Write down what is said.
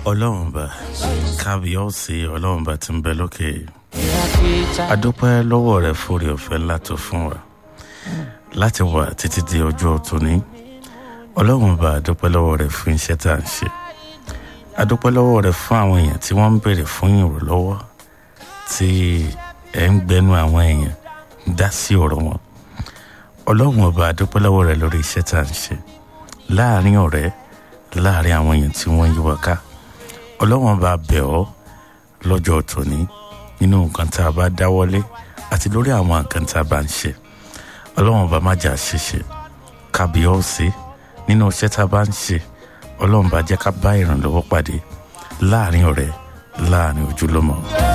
ọlọ́run bá kábíyọ̀sí ọlọ́run bá ti ń bẹ lókè adúpẹ́ lọ́wọ́ rẹ fúri ọ̀fẹ́ ńlá tó fún wa láti wà títí di ọjọ́ tóní ọlọ́run bá adúpẹ́ lọ́wọ́ rẹ fún iṣẹ́ tá à ń ṣe adúpẹ́ lọ́wọ́ rẹ fún àwọn èèyàn tí wọ́n ń béèrè fún ìrànlọ́wọ́ tí ẹ̀ ń gbẹnu àwọn èèyàn dá sí ọ̀rọ̀ wọn ọlọ́run ọba adúpẹ́ lọ́wọ́ rẹ lórí iṣẹ́ tá à ń ṣe láàrin ọ̀rẹ́ láàrin àwọn èèyàn tí wọ́n yí wa ká ọlọ́run ọba bẹ̀ ọ́ lọ́jọ́ tòní nínú nǹkan tá a bá dáwọ́lé àti lórí àwọn nǹkan tá a bá ń ṣe ọlọ́run ọba má jà ṣiṣẹ́ kábíọ́ọ̀sì nínú iṣẹ́ tá a bá ń ṣe ọlọ́run bá jẹ́ ká bá ìrànlọ́wọ́ pàdé láàrin ọ̀rẹ́ láàrin ojúlọ́mọ.